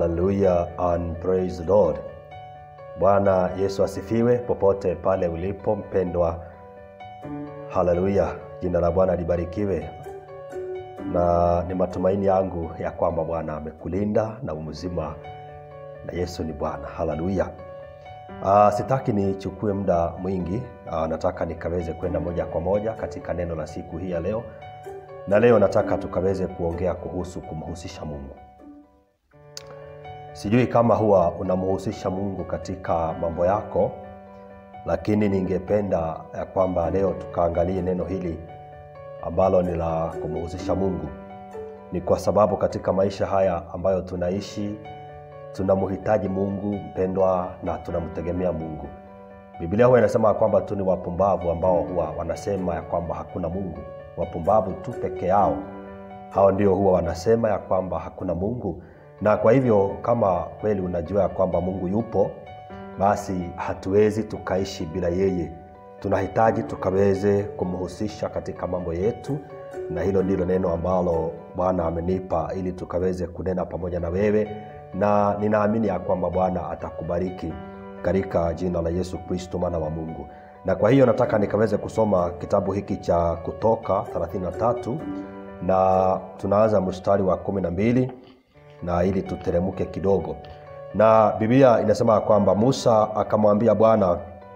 Hallelujah and praise the Lord. Bwana Yesu asifiwe popote pale ulipo mpendwa. Haleluya, jina la Bwana libarikiwe. Na ni matumaini yangu ya kwamba Bwana amekulinda na umzima, na Yesu ni Bwana. Haleluya. Uh, sitaki nichukue muda mwingi. Uh, nataka nikaweze kwenda moja kwa moja katika neno la siku hii ya leo, na leo nataka tukaweze kuongea kuhusu kumhusisha Mungu. Sijui kama huwa unamhusisha Mungu katika mambo yako, lakini ningependa ya kwamba leo tukaangalie neno hili ambalo ni la kumhusisha Mungu. Ni kwa sababu katika maisha haya ambayo tunaishi tunamhitaji Mungu mpendwa, na tunamtegemea Mungu. Biblia huwa inasema ya kwamba tu ni wapumbavu ambao huwa wanasema ya kwamba hakuna Mungu. Wapumbavu tu peke yao, hao ndio huwa wanasema ya kwamba hakuna Mungu na kwa hivyo kama kweli unajua ya kwamba Mungu yupo, basi hatuwezi tukaishi bila yeye. Tunahitaji tukaweze kumhusisha katika mambo yetu, na hilo ndilo neno ambalo Bwana amenipa ili tukaweze kunena pamoja na wewe, na ninaamini ya kwamba Bwana atakubariki katika jina la Yesu Kristo, mwana wa Mungu. Na kwa hiyo nataka nikaweze kusoma kitabu hiki cha Kutoka 33 na tunaanza mstari wa kumi na mbili na ili tuteremke kidogo. Na Biblia inasema kwamba Musa akamwambia Bwana,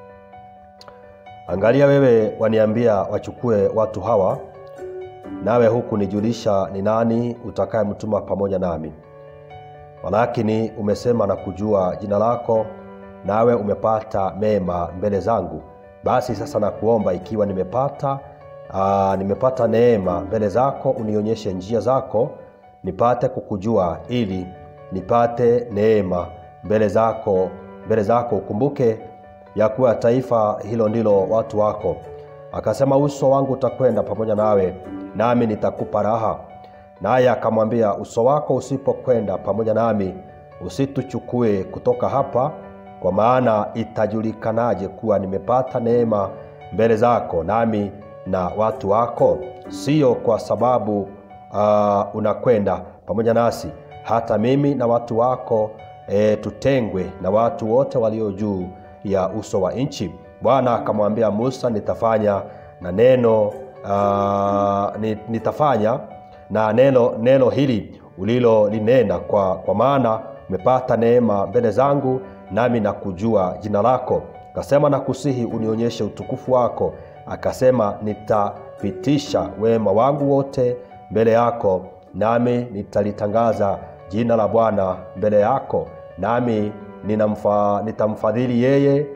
angalia, wewe waniambia wachukue watu hawa, nawe huku nijulisha ni nani utakayemtuma pamoja nami. Walakini umesema na kujua jina lako, nawe umepata mema mbele zangu. Basi sasa nakuomba, ikiwa nimepata aa, nimepata neema mbele zako, unionyeshe njia zako nipate kukujua ili nipate neema mbele zako mbele zako ukumbuke ya kuwa taifa hilo ndilo watu wako akasema uso wangu utakwenda pamoja nawe nami nitakupa raha naye akamwambia uso wako usipokwenda pamoja nami usituchukue kutoka hapa kwa maana itajulikanaje kuwa nimepata neema mbele zako nami na watu wako sio kwa sababu uh, unakwenda pamoja nasi hata mimi na watu wako e, tutengwe na watu wote walio juu ya uso wa nchi bwana akamwambia musa nitafanya na neno uh, nitafanya na neno neno hili ulilolinena kwa, kwa maana umepata neema mbele zangu nami nakujua jina lako akasema nakusihi unionyeshe utukufu wako akasema nitapitisha wema wangu wote mbele yako nami nitalitangaza jina la bwana mbele yako nami ninamfa, nitamfadhili yeye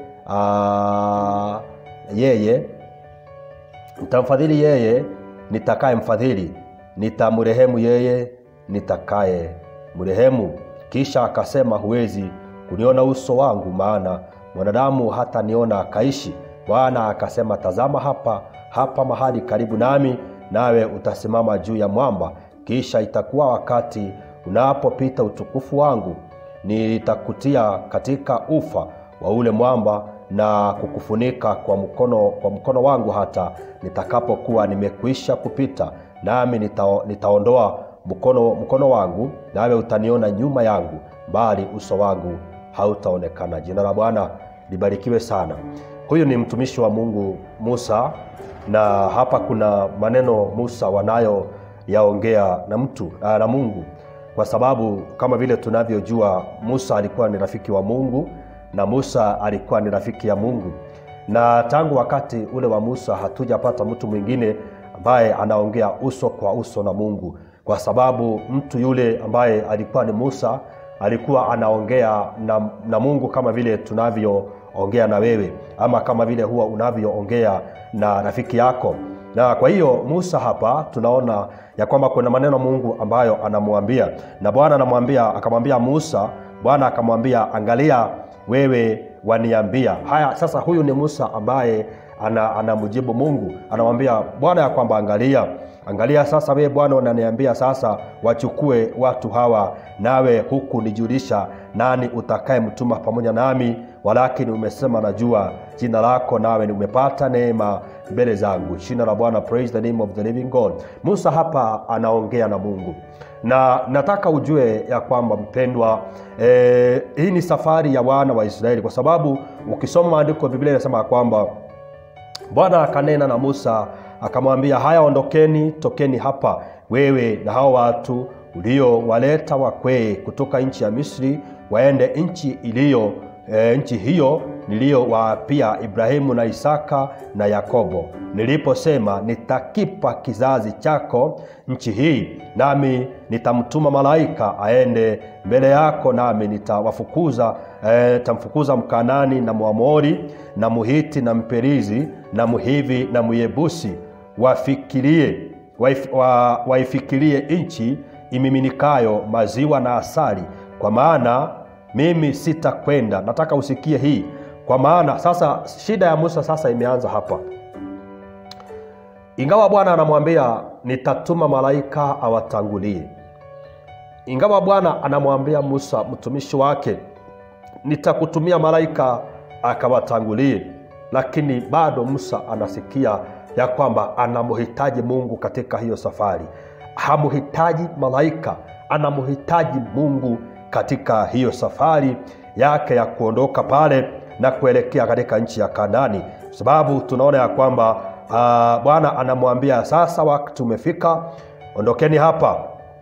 aa, yeye nitamfadhili yeye nitakaye mfadhili nitamrehemu yeye nitakaye mrehemu kisha akasema huwezi kuniona uso wangu maana mwanadamu hata niona akaishi bwana akasema tazama hapa hapa mahali karibu nami nawe utasimama juu ya mwamba kisha itakuwa wakati unapopita utukufu wangu nitakutia katika ufa wa ule mwamba na kukufunika kwa mkono, kwa mkono wangu hata nitakapokuwa nimekwisha kupita nami nita, nitaondoa mkono, mkono wangu nawe utaniona nyuma yangu bali uso wangu hautaonekana jina la bwana libarikiwe sana huyu ni mtumishi wa mungu musa na hapa kuna maneno musa wanayo yaongea na mtu na mungu kwa sababu kama vile tunavyojua musa alikuwa ni rafiki wa mungu na musa alikuwa ni rafiki ya mungu na tangu wakati ule wa musa hatujapata mtu mwingine ambaye anaongea uso kwa uso na mungu kwa sababu mtu yule ambaye alikuwa ni musa alikuwa anaongea na, na mungu kama vile tunavyoongea na wewe ama kama vile huwa unavyoongea na rafiki yako na kwa hiyo musa hapa tunaona ya kwamba kuna maneno mungu ambayo anamwambia na bwana anamwambia akamwambia musa bwana akamwambia angalia wewe waniambia haya sasa huyu ni musa ambaye anamjibu ana mungu anamwambia bwana ya kwamba angalia angalia sasa wewe bwana unaniambia sasa wachukue watu hawa nawe huku nijulisha nani utakaye mtuma pamoja nami walakini umesema najua jina lako, nawe ni umepata neema mbele zangu. Jina la Bwana, praise the name of the living God. Musa hapa anaongea na Mungu na nataka ujue ya kwamba mpendwa, eh, hii ni safari ya wana wa Israeli, kwa sababu ukisoma maandiko ya Biblia inasema ya kwamba Bwana akanena na Musa akamwambia, haya, ondokeni, tokeni hapa, wewe na hao watu uliowaleta wakwee kutoka nchi ya Misri, waende nchi iliyo e, nchi hiyo niliyowaapia Ibrahimu na Isaka na Yakobo, niliposema nitakipa kizazi chako nchi hii, nami nitamtuma malaika aende mbele yako, nami nitawafukuza e, nitamfukuza Mkanani na Mwamori na Muhiti na Mperizi na Muhivi na Myebusi, wafikirie waif, wa, waifikirie nchi imiminikayo maziwa na asali, kwa maana mimi sitakwenda. Nataka usikie hii, kwa maana sasa shida ya Musa sasa imeanza hapa. Ingawa Bwana anamwambia nitatuma malaika awatangulie, ingawa Bwana anamwambia Musa mtumishi wake nitakutumia malaika akawatangulie, lakini bado Musa anasikia ya kwamba anamhitaji Mungu katika hiyo safari. Hamhitaji malaika, anamhitaji Mungu katika hiyo safari yake ya kuondoka pale na kuelekea katika nchi ya Kanani, kwa sababu tunaona ya kwamba uh, Bwana anamwambia sasa, wakati umefika, ondokeni hapa,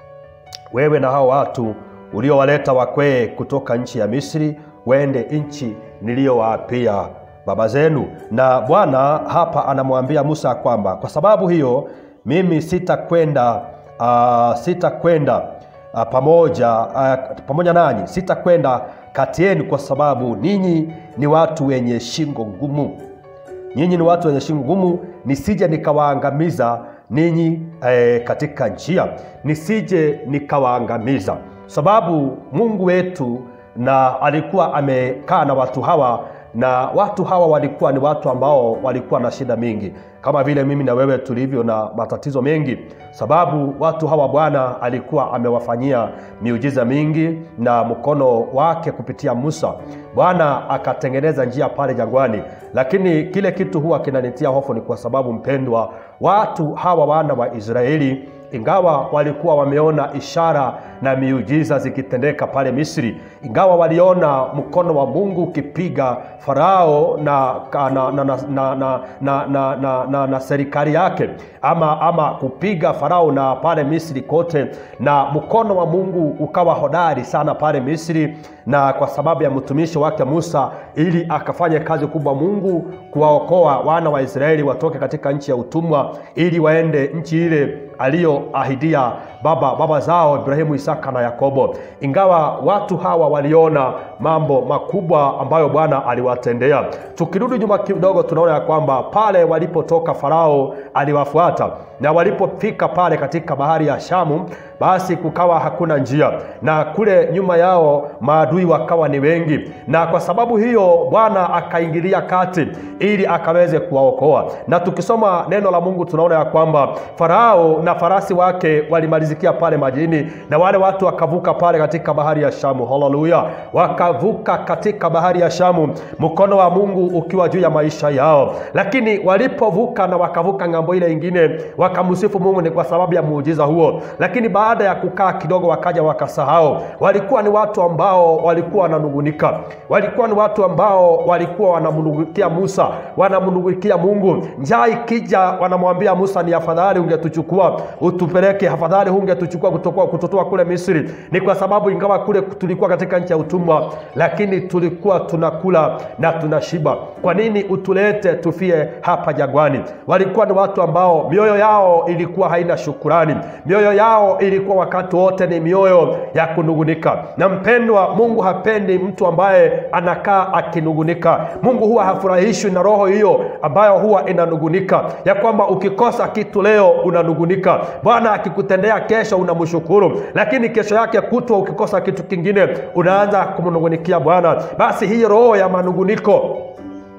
wewe na hao watu uliowaleta wakwee kutoka nchi ya Misri, wende nchi niliyowaapia baba zenu. Na Bwana hapa anamwambia Musa kwamba kwa sababu hiyo mimi sitakwenda uh, sitakwenda uh, pamoja uh, pamoja nanyi, sitakwenda kati yenu, kwa sababu ninyi ni watu wenye shingo ngumu. Nyinyi ni watu wenye shingo ngumu, nisije nikawaangamiza ninyi eh, katika njia, nisije nikawaangamiza, sababu Mungu wetu na alikuwa amekaa na watu hawa na watu hawa walikuwa ni watu ambao walikuwa na shida mingi kama vile mimi na wewe tulivyo na matatizo mengi, sababu watu hawa Bwana alikuwa amewafanyia miujiza mingi na mkono wake kupitia Musa. Bwana akatengeneza njia pale jangwani, lakini kile kitu huwa kinanitia hofu ni kwa sababu mpendwa, watu hawa wana wa Israeli ingawa walikuwa wameona ishara na miujiza zikitendeka pale Misri, ingawa waliona mkono wa Mungu ukipiga Farao na, na, na, na, na, na, na, na, na, na, na serikali yake ama, ama kupiga Farao na pale Misri kote, na mkono wa Mungu ukawa hodari sana pale Misri, na kwa sababu ya mtumishi wake Musa, ili akafanya kazi kubwa Mungu kuwaokoa wana wa Israeli watoke katika nchi ya utumwa, ili waende nchi ile aliyoahidia baba baba zao Ibrahimu, Isaka na Yakobo. Ingawa watu hawa waliona mambo makubwa ambayo Bwana aliwatendea. Tukirudi nyuma kidogo, tunaona ya kwamba pale walipotoka Farao aliwafuata, na walipofika pale katika bahari ya Shamu, basi kukawa hakuna njia, na kule nyuma yao maadui wakawa ni wengi, na kwa sababu hiyo Bwana akaingilia kati ili akaweze kuwaokoa. Na tukisoma neno la Mungu tunaona ya kwamba Farao na farasi wake walimalizikia pale majini, na wale watu wakavuka pale katika bahari ya Shamu. Haleluya! Wakavuka katika bahari ya Shamu, mkono wa Mungu ukiwa juu ya maisha yao. Lakini walipovuka na wakavuka ng'ambo ile ingine, wakamsifu Mungu ni kwa sababu ya muujiza huo. Lakini baada ya kukaa kidogo, wakaja wakasahau. Walikuwa ni watu ambao walikuwa wananungunika, walikuwa ni watu ambao walikuwa wanamnungunikia Musa, wanamnungunikia Mungu. Njaa ikija, wanamwambia Musa, ni afadhali ungetuchukua utupeleke, afadhali hungetuchukua kutoka kutotoa kule Misri. Ni kwa sababu ingawa kule tulikuwa katika nchi ya utumwa, lakini tulikuwa tunakula na tunashiba. Kwa nini utulete tufie hapa jangwani? Walikuwa ni watu ambao mioyo yao ilikuwa haina shukurani, mioyo yao ilikuwa wakati wote ni mioyo ya kunungunika. Na mpendwa, Mungu hapendi mtu ambaye anakaa akinungunika. Mungu huwa hafurahishwi na roho hiyo ambayo huwa inanungunika, ya kwamba ukikosa kitu leo unanungunika, Bwana akikutendea kesho unamshukuru, lakini kesho yake kutwa ukikosa kitu kingine unaanza kumnungunikia Bwana. Basi hii roho ya manunguniko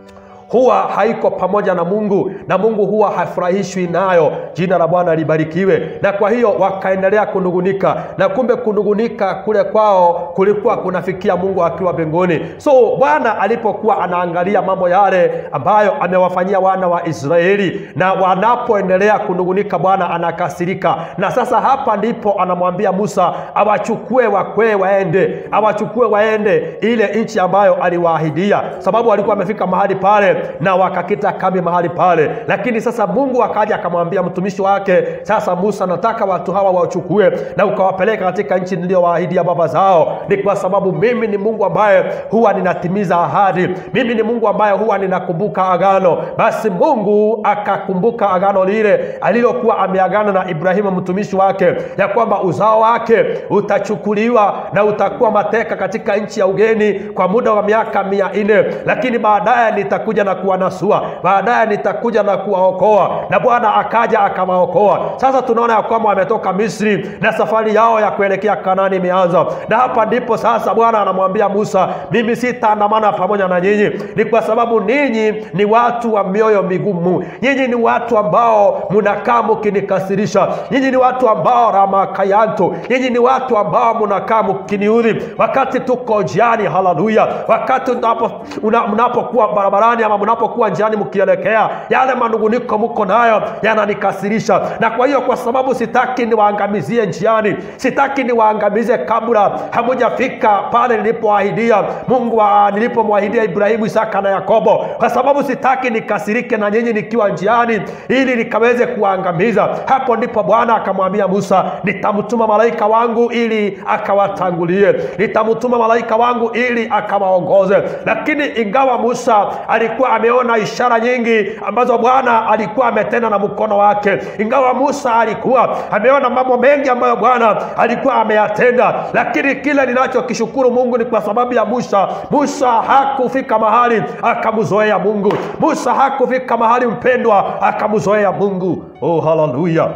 huwa haiko pamoja na mungu na mungu huwa hafurahishwi nayo jina la bwana libarikiwe na kwa hiyo wakaendelea kunungunika na kumbe kunungunika kule kwao kulikuwa kunafikia mungu akiwa mbinguni so bwana alipokuwa anaangalia mambo yale ambayo amewafanyia wana wa israeli na wanapoendelea kunungunika bwana anakasirika na sasa hapa ndipo anamwambia musa awachukue wakwee waende awachukue waende ile nchi ambayo aliwaahidia sababu walikuwa wamefika mahali pale na wakakita kambi mahali pale lakini sasa mungu akaja akamwambia mtumishi wake sasa musa nataka watu hawa wachukue na ukawapeleka katika nchi niliyowaahidia baba zao ni kwa sababu mimi ni mungu ambaye huwa ninatimiza ahadi mimi ni mungu ambaye huwa ninakumbuka agano basi mungu akakumbuka agano lile alilokuwa ameagana na ibrahimu mtumishi wake ya kwamba uzao wake utachukuliwa na utakuwa mateka katika nchi ya ugeni kwa muda wa miaka mia nne lakini baadaye nitakuja na kuwanasua baadaye nitakuja na kuwaokoa na bwana akaja akawaokoa sasa tunaona ya kwamba wametoka misri na safari yao ya kuelekea kanani imeanza na hapa ndipo sasa bwana anamwambia musa mimi sitaandamana pamoja na nyinyi ni kwa sababu ninyi ni watu wa mioyo migumu nyinyi ni watu ambao mnakaa mkinikasirisha nyinyi ni watu ambao ramakayanto nyinyi ni watu ambao mnakaa mkiniudhi wakati tuko njiani haleluya wakati unapo- una- mnapokuwa barabarani ama mnapokuwa njiani mkielekea yale manunguniko mko nayo yananikasirisha na kwa hiyo kwa sababu sitaki niwaangamizie njiani sitaki niwaangamize kabla hamujafika pale nilipoahidia mungu wa- nilipomwahidia ibrahimu isaka na yakobo kwa sababu sitaki nikasirike na nyinyi nikiwa njiani ili nikaweze kuwaangamiza hapo ndipo bwana akamwambia musa nitamtuma malaika wangu ili akawatangulie nitamtuma malaika wangu ili akawaongoze lakini ingawa musa alikuwa ameona ishara nyingi ambazo bwana alikuwa ametenda na mkono wake ingawa musa alikuwa ameona mambo mengi ambayo bwana alikuwa ameyatenda lakini kile ninachokishukuru mungu ni kwa sababu ya musa musa hakufika mahali akamzoea mungu musa hakufika mahali mpendwa akamzoea mungu oh haleluya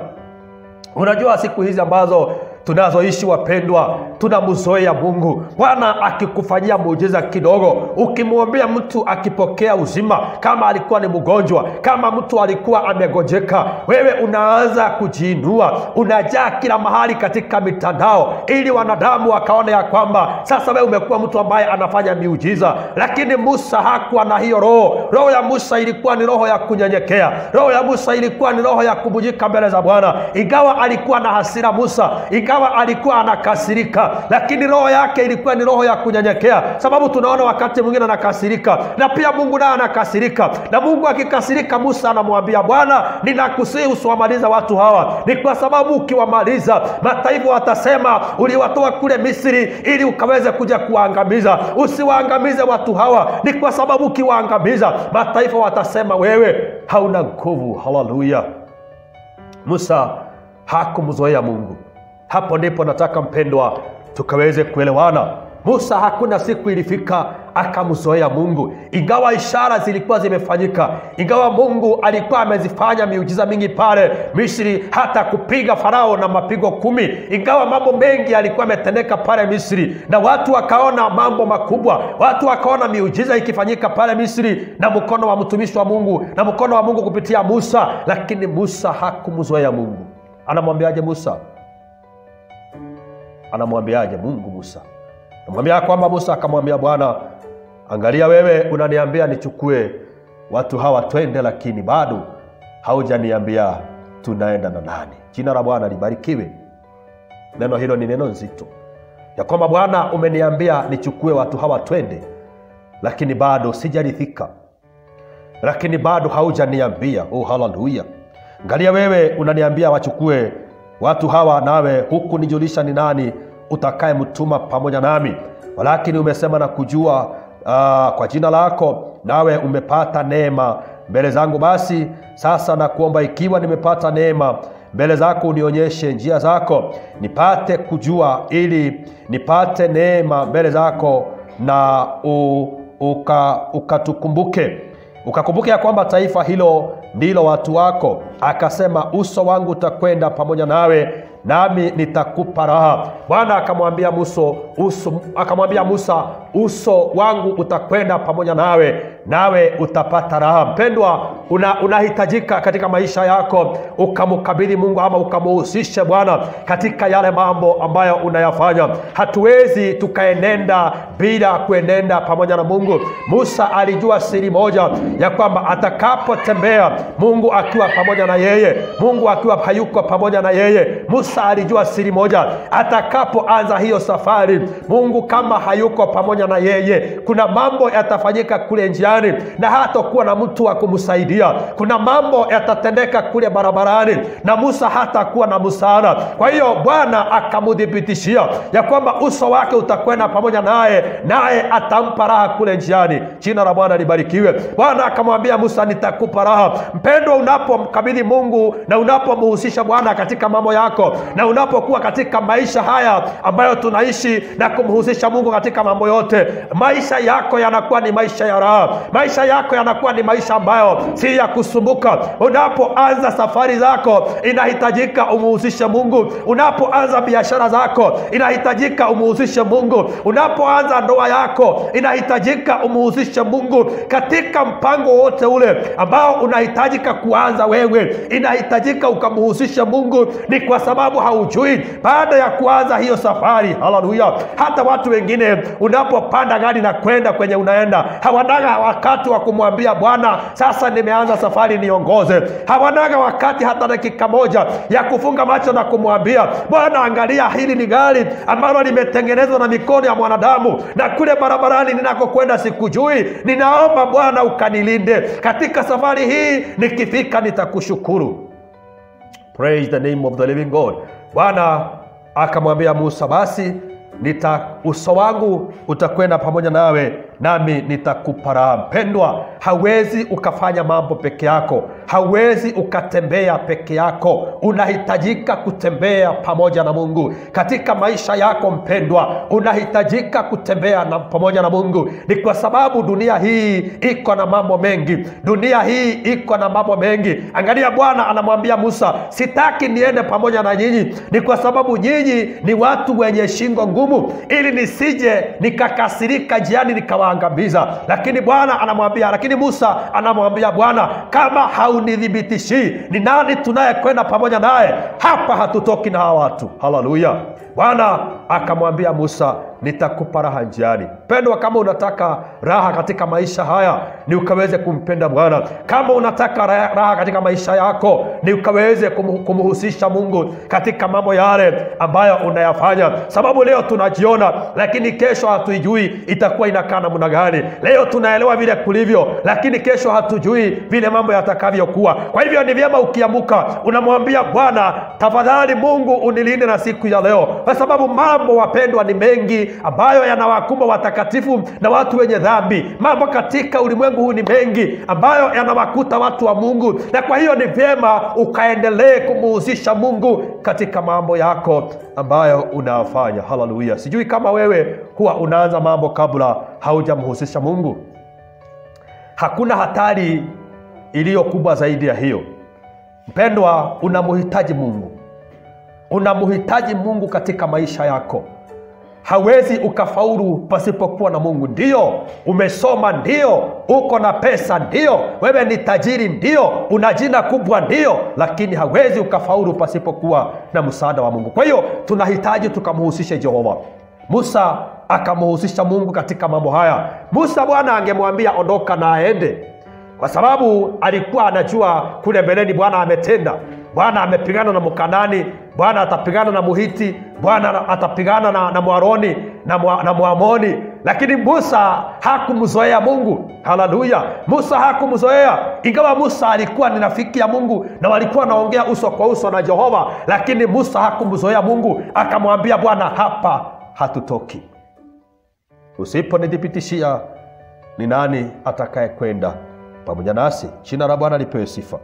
unajua siku hizi ambazo tunazoishi wapendwa tunamzoea mungu bwana akikufanyia muujiza kidogo ukimwombea mtu akipokea uzima kama alikuwa ni mgonjwa kama mtu alikuwa amegojeka wewe unaanza kujiinua unajaa kila mahali katika mitandao ili wanadamu wakaona ya kwamba sasa wewe umekuwa mtu ambaye anafanya miujiza lakini musa hakuwa na hiyo roho roho ya musa ilikuwa ni roho ya kunyenyekea roho ya musa ilikuwa ni roho ya kubujika mbele za bwana ingawa alikuwa na hasira musa ingawa alikuwa anakasirika lakini roho yake ilikuwa ni roho ya kunyenyekea sababu tunaona wakati mwingine anakasirika na pia mungu naye anakasirika na mungu akikasirika musa anamwambia bwana ninakusihi usiwamaliza watu hawa ni kwa sababu ukiwamaliza mataifa watasema uliwatoa kule misri ili ukaweze kuja kuwaangamiza usiwaangamize watu hawa ni kwa sababu ukiwaangamiza mataifa watasema wewe hauna nguvu haleluya musa hakumzoea mungu hapo ndipo nataka mpendwa tukaweze kuelewana musa hakuna siku ilifika akamzoea mungu ingawa ishara zilikuwa zimefanyika ingawa mungu alikuwa amezifanya miujiza mingi pale misri hata kupiga farao na mapigo kumi ingawa mambo mengi yalikuwa yametendeka pale misri na watu wakaona mambo makubwa watu wakaona miujiza ikifanyika pale misri na mkono wa mtumishi wa mungu na mkono wa mungu kupitia musa lakini musa hakumzoea mungu anamwambiaje musa anamwambiaje mungu musa namwambia kwamba musa akamwambia bwana angalia wewe unaniambia nichukue watu hawa twende lakini bado haujaniambia tunaenda na nani jina la bwana libarikiwe neno hilo ni neno nzito ya kwamba bwana umeniambia nichukue watu hawa twende lakini bado sijarithika lakini bado haujaniambia oh haleluya angalia wewe unaniambia wachukue watu hawa nawe huku nijulisha ni nani utakayemtuma pamoja nami walakini umesema na kujua uh, kwa jina lako nawe umepata neema mbele zangu basi sasa nakuomba ikiwa nimepata neema mbele zako unionyeshe njia zako nipate kujua ili nipate neema mbele zako na u, uka, ukatukumbuke ukakumbuke ya kwamba taifa hilo ndilo watu wako akasema uso wangu utakwenda pamoja nawe nami nitakupa raha bwana akamwambia muso uso akamwambia musa uso wangu utakwenda pamoja nawe nawe utapata raha. Mpendwa, una, unahitajika katika maisha yako ukamkabidhi Mungu ama ukamuhusishe Bwana katika yale mambo ambayo unayafanya. Hatuwezi tukaenenda bila kuenenda pamoja na Mungu. Musa alijua siri moja ya kwamba atakapotembea Mungu akiwa pamoja na yeye, Mungu akiwa hayuko pamoja na yeye. Musa alijua siri moja, atakapoanza hiyo safari, Mungu kama hayuko pamoja na yeye, kuna mambo yatafanyika kule njiani na hatakuwa na mtu wa kumsaidia. Kuna mambo yatatendeka kule barabarani na Musa hatakuwa na msaada. Kwa hiyo Bwana akamudhibitishia ya kwamba uso wake utakwenda pamoja naye, naye atampa raha kule njiani. Jina la Bwana libarikiwe. Bwana akamwambia Musa, nitakupa raha. Mpendwa, unapomkabidhi Mungu na unapomhusisha Bwana katika mambo yako na unapokuwa katika maisha haya ambayo tunaishi na kumhusisha Mungu katika mambo yote, maisha yako yanakuwa ni maisha ya raha. Maisha yako yanakuwa ni maisha ambayo si ya kusumbuka. Unapoanza safari zako, inahitajika umuhusishe Mungu. Unapoanza biashara zako, inahitajika umuhusishe Mungu. Unapoanza ndoa yako, inahitajika umuhusishe Mungu katika mpango wote ule ambao unahitajika kuanza wewe, inahitajika ukamhusishe Mungu. Ni kwa sababu haujui baada ya kuanza hiyo safari. Haleluya! Hata watu wengine unapopanda gari na kwenda kwenye unaenda, hawanaga wakati wa kumwambia Bwana, sasa nimeanza safari, niongoze. Hawanaga wakati hata dakika moja ya kufunga macho na kumwambia Bwana, angalia, hili ni gari ambalo limetengenezwa na mikono ya mwanadamu, na kule barabarani ninakokwenda sikujui. Ninaomba Bwana ukanilinde katika safari hii, nikifika nitakushukuru. Praise the name of the living God. Bwana akamwambia Musa, basi nita uso wangu utakwenda pamoja nawe nami nitakupa raha. Mpendwa, hawezi ukafanya mambo peke yako, hawezi ukatembea peke yako. Unahitajika kutembea pamoja na Mungu katika maisha yako. Mpendwa, unahitajika kutembea na pamoja na Mungu. Ni kwa sababu dunia hii iko na mambo mengi, dunia hii iko na mambo mengi. Angalia, Bwana anamwambia Musa, sitaki niende pamoja na nyinyi, ni kwa sababu nyinyi ni watu wenye shingo ngumu, ili nisije nikakasirika jiani nikawaangamiza. Lakini Bwana anamwambia, lakini Musa anamwambia Bwana, kama haunithibitishii ni nani tunayekwenda pamoja naye, hapa hatutoki na hawa watu. Haleluya! Bwana akamwambia Musa, nitakupa raha njiani. Pendwa, kama unataka raha katika maisha haya ni ukaweze kumpenda Bwana. Kama unataka raha katika maisha yako ni ukaweze kumhusisha Mungu katika mambo yale ambayo unayafanya, sababu leo tunajiona, lakini kesho hatuijui itakuwa inakaa namna gani. Leo tunaelewa vile kulivyo, lakini kesho hatujui vile mambo yatakavyokuwa. Kwa hivyo ni vyema ukiamuka, unamwambia Bwana, tafadhali Mungu unilinde na siku ya leo, kwa sababu mambo wapendwa, ni mengi ambayo yanawakumba watakatifu na watu wenye dhambi. Mambo katika ulimwengu huu ni mengi ambayo yanawakuta watu wa Mungu, na kwa hiyo ni vyema ukaendelee kumuhusisha Mungu katika mambo yako ambayo unafanya. Haleluya! Sijui kama wewe huwa unaanza mambo kabla haujamhusisha Mungu. Hakuna hatari iliyo kubwa zaidi ya hiyo. Mpendwa, unamhitaji Mungu, unamhitaji Mungu katika maisha yako. Hawezi ukafaulu pasipokuwa na Mungu. Ndio umesoma, ndio uko na pesa, ndio wewe ni tajiri, ndio una jina kubwa, ndio, lakini hawezi ukafaulu pasipokuwa na msaada wa Mungu. Kwa hiyo tunahitaji tukamhusishe Jehova. Musa akamhusisha Mungu katika mambo haya. Musa, Bwana angemwambia ondoka na aende, kwa sababu alikuwa anajua kule mbeleni Bwana ametenda. Bwana amepigana na Mkanani, Bwana atapigana na Muhiti, Bwana atapigana na, na Mwaroni na, mwa, na Mwamoni. Lakini Musa hakumzoea Mungu. Haleluya! Musa hakumzoea, ingawa Musa alikuwa ni rafiki ya Mungu na walikuwa wanaongea uso kwa uso na Jehova, lakini Musa hakumzoea Mungu. Akamwambia Bwana, hapa hatutoki, usiponithibitishia ni nani atakaye kwenda pamoja nasi? Jina la Bwana lipewe sifa.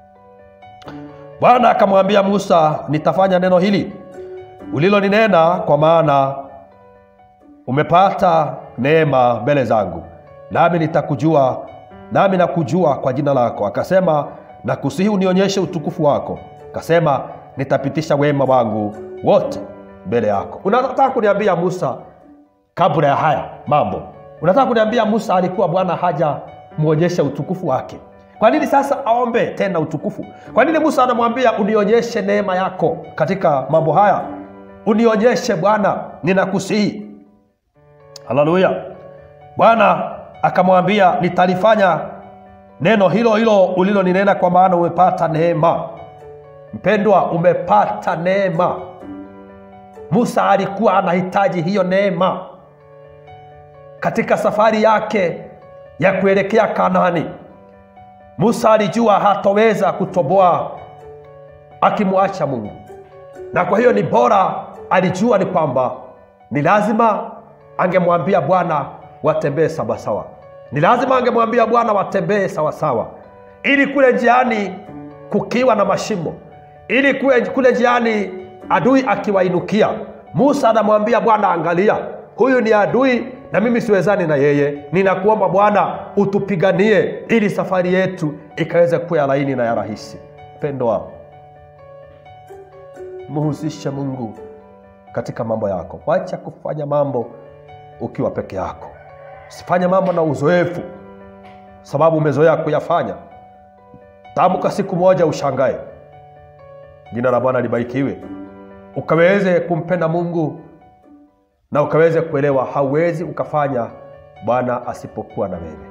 Bwana akamwambia Musa, nitafanya neno hili uliloninena, kwa maana umepata neema mbele zangu, nami nitakujua, nami nakujua kwa jina lako. Akasema, nakusihi unionyeshe utukufu wako. Akasema, nitapitisha wema wangu wote mbele yako. Unataka kuniambia Musa, kabla ya haya mambo, unataka kuniambia Musa alikuwa Bwana haja kumwonyesha utukufu wake kwa nini sasa aombe tena utukufu kwa nini musa anamwambia unionyeshe neema yako katika mambo haya unionyeshe bwana ninakusihi haleluya bwana akamwambia nitalifanya neno hilo hilo uliloninena kwa maana umepata neema mpendwa umepata neema musa alikuwa anahitaji hiyo neema katika safari yake ya kuelekea kanaani musa alijua hatoweza kutoboa akimwacha mungu na kwa hiyo ni bora alijua ni kwamba ni lazima angemwambia bwana watembee sawasawa ni lazima angemwambia bwana watembee sawasawa ili kule njiani kukiwa na mashimo ili kule, kule njiani adui akiwainukia musa anamwambia bwana angalia huyu ni adui na mimi siwezani na yeye ninakuomba bwana utupiganie ili safari yetu ikaweze kuwa ya laini na ya rahisi pendwa muhusishe mungu katika mambo yako wacha kufanya mambo ukiwa peke yako usifanye mambo na uzoefu sababu umezoea kuyafanya tamka siku moja ushangae jina la bwana libarikiwe ukaweze kumpenda mungu na ukaweze kuelewa hauwezi ukafanya bwana asipokuwa na wewe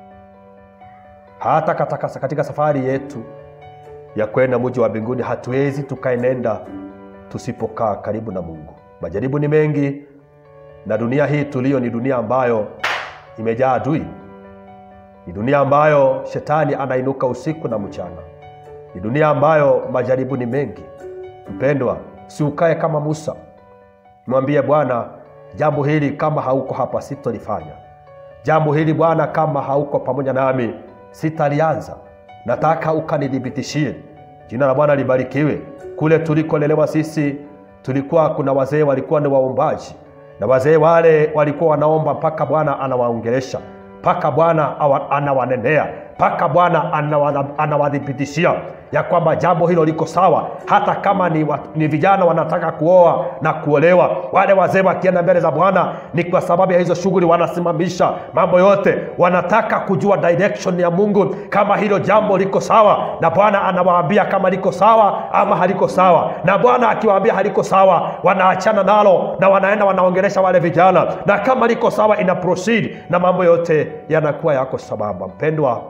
hata katika, katika safari yetu ya kwenda mji wa mbinguni hatuwezi tukaenenda tusipokaa karibu na mungu majaribu ni mengi na dunia hii tuliyo ni dunia ambayo imejaa adui ni dunia ambayo shetani anainuka usiku na mchana ni dunia ambayo majaribu ni mengi mpendwa siukae kama musa mwambie bwana jambo hili kama hauko hapa sitolifanya jambo hili bwana kama hauko pamoja nami sitalianza nataka ukanithibitishie jina la bwana libarikiwe kule tulikolelewa sisi tulikuwa kuna wazee walikuwa ni waombaji na wazee wale walikuwa wanaomba mpaka bwana anawaongelesha mpaka bwana anawanenea mpaka bwana anawadhibitishia ya kwamba jambo hilo liko sawa hata kama ni, wa, ni vijana wanataka kuoa na kuolewa wale wazee wakienda mbele za bwana ni kwa sababu ya hizo shughuli wanasimamisha mambo yote wanataka kujua direction ya mungu kama hilo jambo liko sawa na bwana anawaambia kama liko sawa ama haliko sawa na bwana akiwaambia haliko sawa wanaachana nalo na wanaenda wanaongelesha wale vijana na kama liko sawa ina proceed na mambo yote yanakuwa yako sababa mpendwa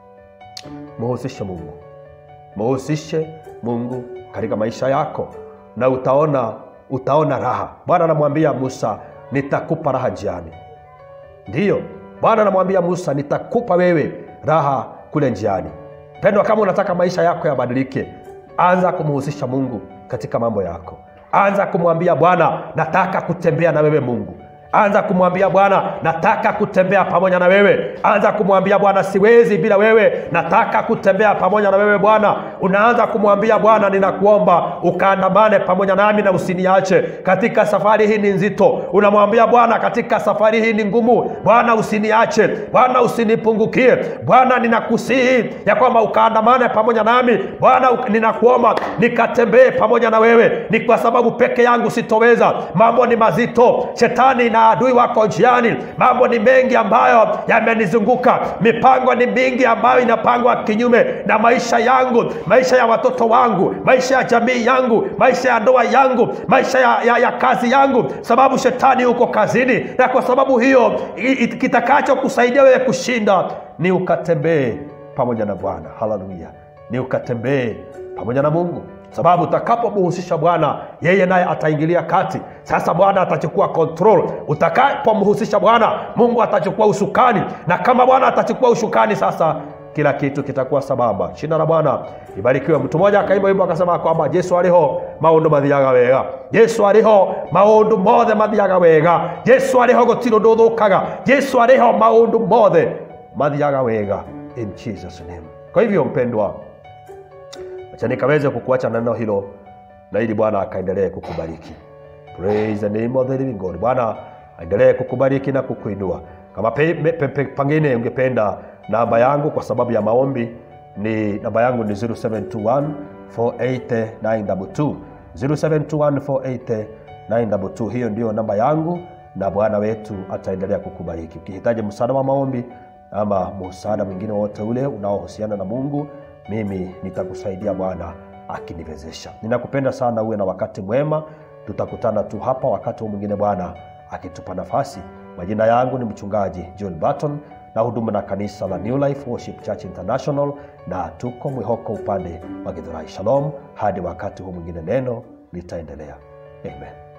muhusishe mungu muhusishe mungu katika maisha yako na utaona utaona raha bwana anamwambia musa nitakupa raha njiani ndiyo bwana anamwambia musa nitakupa wewe raha kule njiani pendwa kama unataka maisha yako yabadilike anza kumhusisha mungu katika mambo yako anza kumwambia bwana nataka kutembea na wewe mungu anza kumwambia bwana nataka kutembea pamoja na wewe anza kumwambia bwana siwezi bila wewe nataka kutembea pamoja na wewe bwana unaanza kumwambia bwana ninakuomba ukaandamane pamoja nami na usiniache katika safari hii ni nzito unamwambia bwana katika safari hii ni ngumu bwana usiniache bwana usinipungukie bwana ninakusihi ya kwamba ukaandamane pamoja nami bwana ninakuomba nikatembee pamoja na wewe ni kwa sababu peke yangu sitoweza mambo ni mazito shetani na adui wako njiani mambo ni mengi ambayo yamenizunguka mipango ni mingi ambayo inapangwa kinyume na maisha yangu maisha ya watoto wangu maisha ya jamii yangu maisha ya ndoa yangu maisha ya, ya, ya kazi yangu sababu shetani huko kazini na kwa sababu hiyo kitakacho kusaidia wewe kushinda ni ukatembee pamoja na bwana haleluya ni ukatembee pamoja na mungu sababu utakapomhusisha bwana yeye naye ataingilia kati sasa bwana atachukua control utakapomhusisha bwana mungu atachukua usukani na kama bwana atachukua ushukani sasa kila kitu kitakuwa sababa shina la bwana ibarikiwe mtu mmoja akaimba wimbo akasema kwamba jesu ariho maundu mathiaga wega jesu ariho maundu mothe mathiaga wega jesu ariho gutiri undu uthukaga jesu ariho maundu mothe mathiaga wega in jesus name kwa hivyo mpendwa acha nikaweze kukuacha na neno hilo na ili bwana akaendelee kukubariki praise the name of the living god bwana aendelee kukubariki na kukuinua kama pe, pe, pe, pengine ungependa namba yangu kwa sababu ya maombi ni namba yangu ni 0721 48922 0721 48922 hiyo ndio namba yangu na bwana wetu ataendelea kukubariki ukihitaji msaada wa maombi ama msaada mwingine wote ule unaohusiana na mungu mimi nitakusaidia bwana akiniwezesha ninakupenda sana uwe na wakati mwema tutakutana tu hapa wakati huu mwingine bwana akitupa nafasi majina yangu ni mchungaji john barton na huduma na kanisa la new life worship church international na tuko mwihoko upande wa githurai shalom hadi wakati huu mwingine neno litaendelea amen